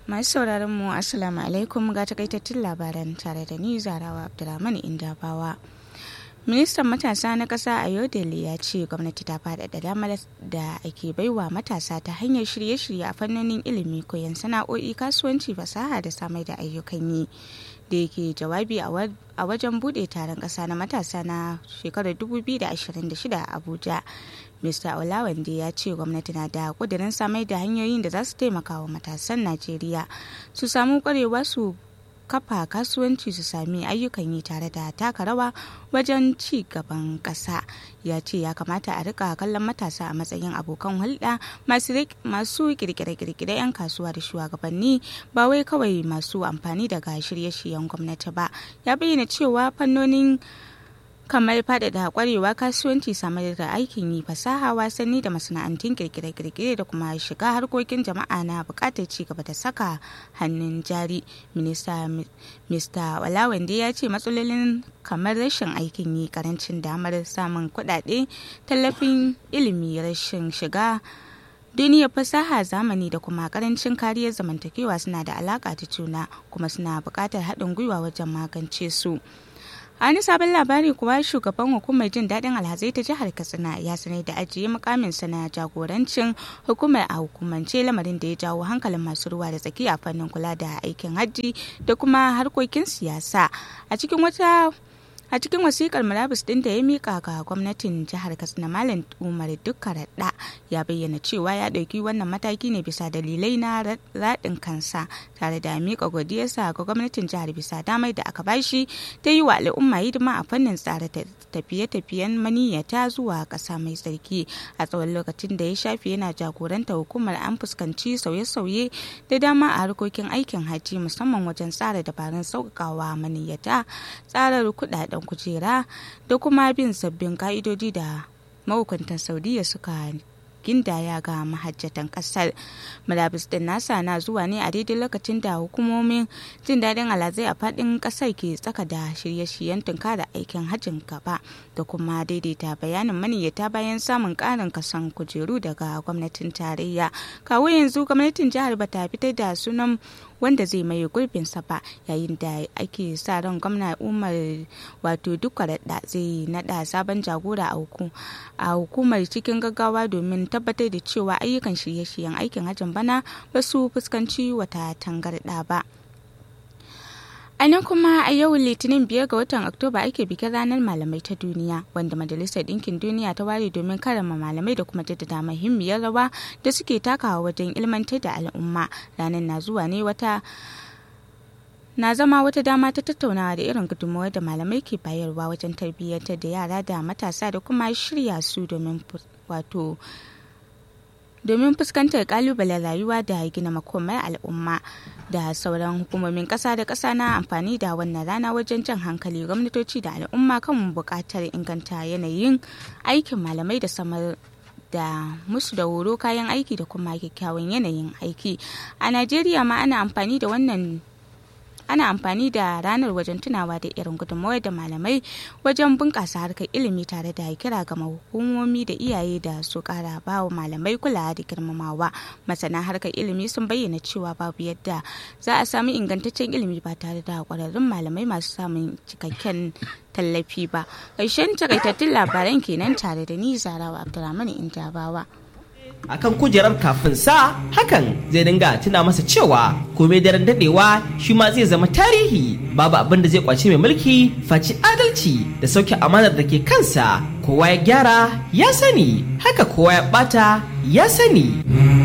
Masu sauraron mu Assalamu alaikum ga takaitattun labaran tare da ni Zarawa Abdulrahman Indabawa. Ministan matasa na ƙasa a Yodele ya ce gwamnati ta faɗaɗa damar da ake baiwa matasa ta hanyar shirye-shirye a fannonin ilimi koyon sana'o'i kasuwanci fasaha da samar da ayyukan yi. da yake jawabi a wajen bude taron ƙasa na matasa na shekarar 2026 a abuja mr olawande ya ce gwamnati na da kudirin samar da hanyoyin da za su taimaka wa matasan najeriya su samu kwarewa su kafa kasuwanci su sami ayyukan yi tare da taka rawa wajen ci gaban ƙasa ya ce ya kamata a rika kallon matasa a matsayin abokan hulɗa masu kirkire-kirkire 'yan kasuwa da shugabanni ba wai kawai masu amfani daga shirye-shiryen gwamnati ba ya bayyana cewa fannonin kamar faɗaɗa ƙwarewa kasuwanci samar da aikin yi fasaha wasanni da masana'antun kirkire-kirkire da kuma shiga harkokin jama'a na buƙatar ci gaba da saka hannun jari minista mr walawande ya ce matsalolin kamar rashin aikin yi karancin damar samun kuɗaɗe tallafin ilimi rashin shiga duniyar fasaha zamani da kuma karancin kariyar zamantakewa suna da alaƙa ta juna kuma suna buƙatar haɗin gwiwa wajen magance su. a wani sabon labari kuwa shugaban hukumar jin daɗin alhazai ta jihar katsina ya sanar da ajiye mukaminsa na jagorancin hukumar a hukumance lamarin da ya jawo hankalin masu ruwa da tsaki a fannin kula da aikin hajji da kuma harkokin siyasa a cikin wata a cikin wasikar murabus din da ya mika ga gwamnatin jihar katsina malam umar dukka radda ya bayyana cewa ya ɗauki wannan mataki ne bisa dalilai na raɗin kansa tare da mika godiyarsa ga gwamnatin jihar bisa damar da aka bashi ta yi wa al'umma hidima a fannin tsara tafiye-tafiyen maniyyata zuwa ƙasa mai tsarki a tsawon lokacin da ya shafi yana jagoranta hukumar an fuskanci sauye-sauye da dama a harkokin aikin hajji musamman wajen tsara dabarun sauƙaƙawa maniyyata tsarar kuɗaɗen kujera da kuma bin sabbin ka'idoji da mahukuntan saudiya suka gindaya ga mahajjatan kasar murabus din nasa na zuwa ne a daidai lokacin da hukumomin jin daɗin alazai a faɗin ƙasar ke tsaka da shirye-shiryen tunkara aikin hajjin gaba da kuma daidaita bayanin maniyyata bayan samun ƙarin kasan kujeru daga gwamnatin tarayya kawo yanzu gwamnatin jihar bata fitar da sunan wanda zai maye gurbinsa ba yayin da ake sa ran gwamna umar wato duk da zai nada sabon jagora a hukumar cikin gaggawa domin tabbatar da cewa ayyukan shirye-shiryen aikin hajjin bana ba su fuskanci wata tangarɗa ba. A nan kuma a yau Litinin biyar ga watan Oktoba ake bikin ranar malamai ta duniya wanda Majalisar Ɗinkin Duniya ta ware domin karama malamai da kuma jaddada muhimmiyar rawa da suke takawa wajen ilmantar da al'umma. Ranar na zuwa ne wata na zama wata dama ta tattaunawa da irin gudunmawar da malamai ke bayarwa wajen tarbiyyantar da yara da matasa da kuma shirya su domin wato domin fuskantar kalubalen rayuwa da gina makomar al'umma da sauran hukumomin kasa da kasa na amfani da wannan rana wajen jan hankali gwamnatoci da al'umma kan buƙatar inganta yanayin aikin malamai da samar da musu da horo kayan aiki da kuma kyakkyawan yanayin aiki a najeriya ma ana amfani da wannan ana amfani da ranar wajen tunawa da irin gudunmawar da malamai wajen bunƙasa harkar ilimi tare da kira ga hukumomi da iyaye da su ƙara ba wa malamai kulawa da girmamawa masana harkar ilimi sun bayyana cewa babu yadda za a sami ingantaccen ilimi ba tare da ƙwararrun malamai masu samun cikakken tallafi ba ƙarshen takaitattun labaran kenan tare da ni zarawa abdulrahman injabawa akan kujerar kafin sa hakan zai dinga tuna masa cewa komai daren dadewa shi ma zai zama tarihi babu abin da zai kwace mai mulki faci adalci da sauke amanar da ke kansa kowa ya gyara ya sani haka kowa ya bata ya sani